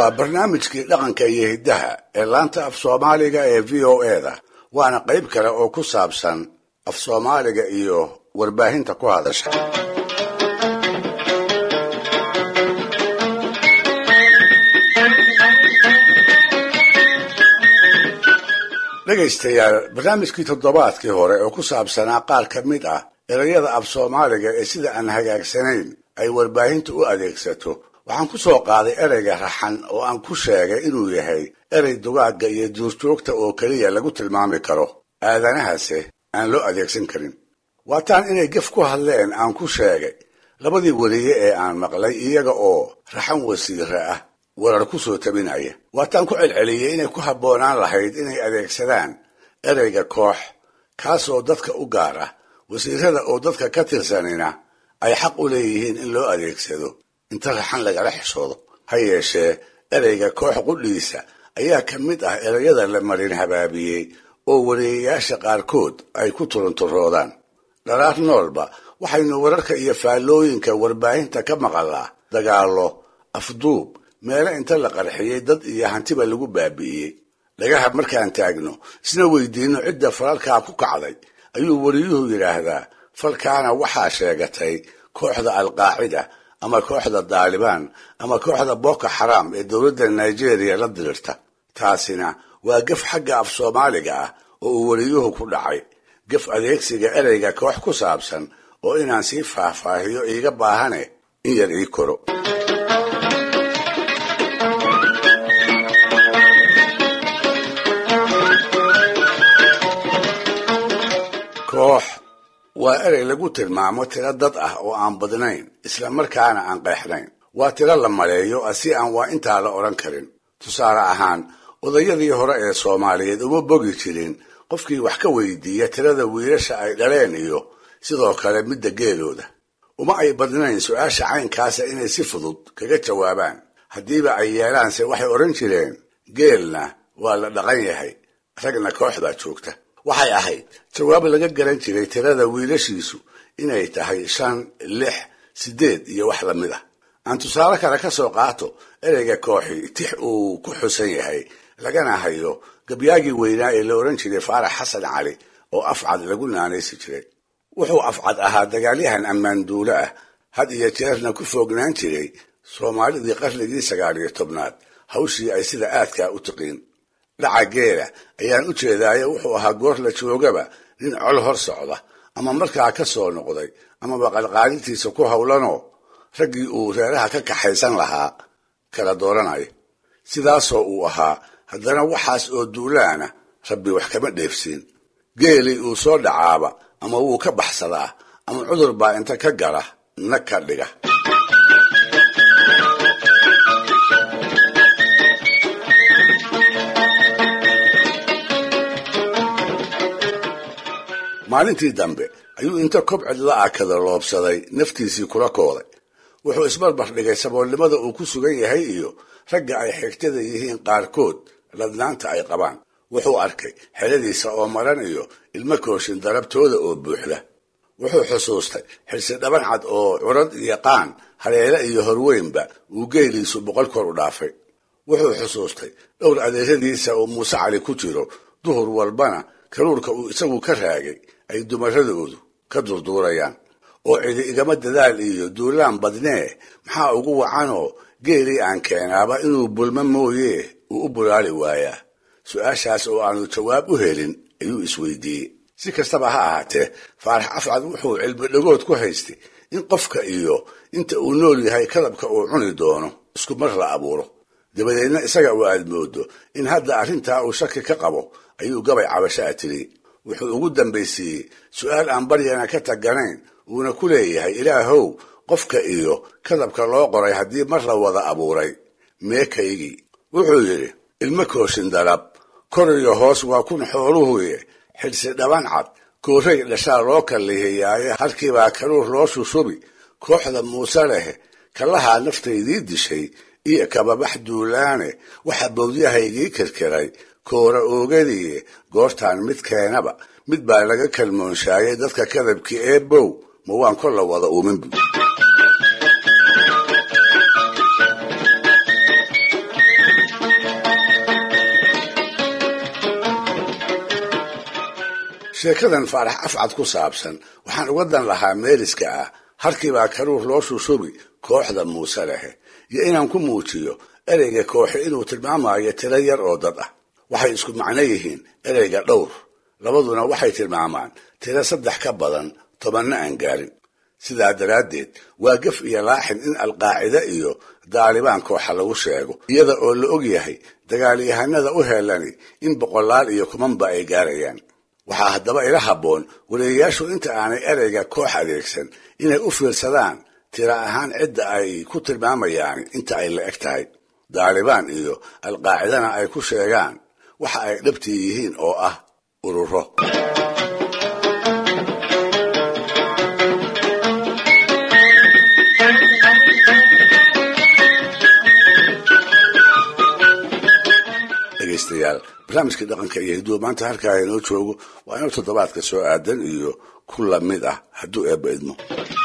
waa barnaamijkii dhaqanka iyo hiddaha ee laanta af soomaaliga ee v o eda waana qayb kale oo ku saabsan af soomaaliga iyo warbaahinta ku hadasha dhegaystayaal barnaamijkii toddobaadkii hore oo ku saabsanaa qaar ka mid ah erayada af soomaaliga ee sida aan hagaagsanayn ay warbaahintu u adeegsato waxaan ku soo qaaday ereyga raxan oo aan ku sheegay inuu yahay erey dugaagga iyo duurjoogta oo keliya lagu tilmaami karo aadanahase aan loo adeegsan karin waataan inay gef ku hadleen aan ku sheegay labadii weliye ee aan maqlay iyaga oo raxan wasiire ah warar ku soo tabinaya waataan ku celceliyey inay ku habboonaan lahayd inay adeegsadaan ereyga koox kaasoo dadka u gaar ah wasiirada oo dadka ka tirsanina ay xaq u leeyihiin in loo adeegsado inta raxan lagala xishoodo ha yeeshee ereyga koox qudhiisa ayaa ka mid ah ereyada la marin habaabiyey oo wariyayaasha qaarkood ay ku turunturoodaan dharaar noolba waxaynu wararka iyo faallooyinka warbaahinta ka maqalnaa dagaallo afduub meelo inta la qarxiyey dad iyo hantiba lagu baabi'iyey dhagaha markaan taagno isna weydiinno cidda falalkaa ku kacday ayuu wariyuhu yidhaahdaa falkaana waxaa sheegatay kooxda alqaacida ama kooxda daalibaan ama kooxda boko xaraam ee dowladda nigeria la dirirta taasina waa gef xagga af soomaaliga ah oo uu wariyuhu ku dhacay gef adeegsiga ereyga koox ku saabsan oo inaan sii faahfaahiyo iiga baahane in yar ii koro koox waa erey lagu tilmaamo tiro dad ah oo aan badnayn isla markaana aan qeexnayn waa tiro la maleeyo si aan waa intaa la odhan karin tusaale ahaan odayadii hore ee soomaaliyeed uma bogi jirin qofkii wax ka weydiiya tirada wiilasha ay dhaleen iyo sidoo kale midda geelooda uma ay badnayn su-aasha caynkaasa inay si fudud kaga jawaabaan haddiiba ay yeelaanse waxay odhan jireen geelna waa la dhaqan yahay ragna koox baa joogta waxay ahayd jawaab laga garan jiray tirada wiilashiisu inay tahay shan lix siddeed iyo wax lamid ah aan tusaale kale ka soo qaato ereyga kooxi tix uu ku xusan yahay lagana hayo gabyaagii weynaa ee la odhan jiray faarax xasan cali oo afcad lagu naanaysi jiray wuxuu afcad ahaa dagaalyahan ammaanduule ah had iyo jeerna ku foognaan jiray soomaalidii qarnigii sagaal iyo tobnaad hawshii ay sida aadkaa u tiqiin dhaca geela ayaan u jeedaayo wuxuu ahaa goor la joogaba nin col hor socda ama markaa ka soo noqday amaba qalqaalintiisa ku howlanoo raggii uu reeraha ka kaxaysan lahaa kala dooranaya sidaasoo uu ahaa haddana waxaas oo duulaana rabbi wax kama dheefsiin geelii uu soo dhacaaba ama wuu ka baxsadaa ama cudur baa inta ka gala nag ka dhiga maalintii dambe ayuu inta kobcid la akada loobsaday naftiisii kula kooday wuxuu isbarbar dhigay saboolnimada uu ku sugan yahay iyo ragga ay xigtada yihiin qaarkood ladnaanta ay qabaan wuxuu arkay xeladiisa oo maran iyo ilmo kooshin darabtooda oo buuxda wuxuu xusuustay xirsi dhaban cad oo curad iyo qaan haleele iyo horweynba uu geeliisu boqol kor u dhaafay wuxuu xusuustay dhowr adeeradiisa oo muuse cali ku jiro duhur walbana karuurka uu isagu ka raagay ay dumaradoodu ka durduurayaan oo cidi igama dadaal iyo duulaan badnee maxaa ugu wacanoo geelii aan keenaaba inuu bulmo mooye uu u bulaali waayaa su-aashaas oo aanu jawaab u helin ayuu isweydiiyey si kastaba ha ahaatee faarax afcad wuxuu cilmi dhagood ku haystay in qofka iyo inta uu nool yahay kadabka uu cuni doono isku mar la abuuro dabadeedna isaga uu aad moodo in hadda arrintaa uu shaki ka qabo ayuu gabay cabashaa tiri wuxuu ugu dambaysiiyey su-aal aan baryana ka taganayn uuna ku leeyahay ilaahow qofka iyo kadabka loo qoray haddii mar la wada abuuray meekaygii wuxuu yidhi ilmo kooshin darab kor iyo hoos waa kun xooluhuye xidhsi dhaban cad kooray dhashaa loo kallihiyaaye halkiibaa karuur loo shushubi kooxda muuse leh kallahaa naftaydii dishay iyo kababax duulaane waxa bowdyahaygii kirkiray koora oogadiiye goortaan mid keenaba mid baa laga kalmoonshaayay dadka kadabkii ee bow ma waan kor la wada uumin bu sheekadan faarax afcad ku saabsan waxaan uga dan lahaa meeliska ah harkiibaa karuur loo shushubi kooxda muuse lehe iyo inaan ku muujiyo ereyga kooxe inuu tilmaamayo tiro yar oo dad ah waxay isku macno yihiin ereyga dhowr labaduna waxay tilmaamaan tiro saddex ka badan tobanna aan gaarin sidaa daraaddeed waa gef iyo laaxin in alqaacide iyo daalibaan kooxa lagu sheego iyada oo la og yahay dagaalyahanada u heelani in boqolaal iyo kumanba ay gaarayaan waxaa haddaba ila habboon wariyayaashu inta aanay ereyga koox adeegsan inay u fiirsadaan tira ahaan cidda ay ku tilmaamayaan inta ay la eg tahay daalibaan iyo alqaacidana ay ku sheegaan waxa ay dhabtii yihiin oo ah ururo dhegaystayaal barnaamijkii dhaqanka iyo hiduwa maanta halkaa inoo joogo waa inuu toddobaadka soo aadan iyo ku lamid ah hadduu eebba idmo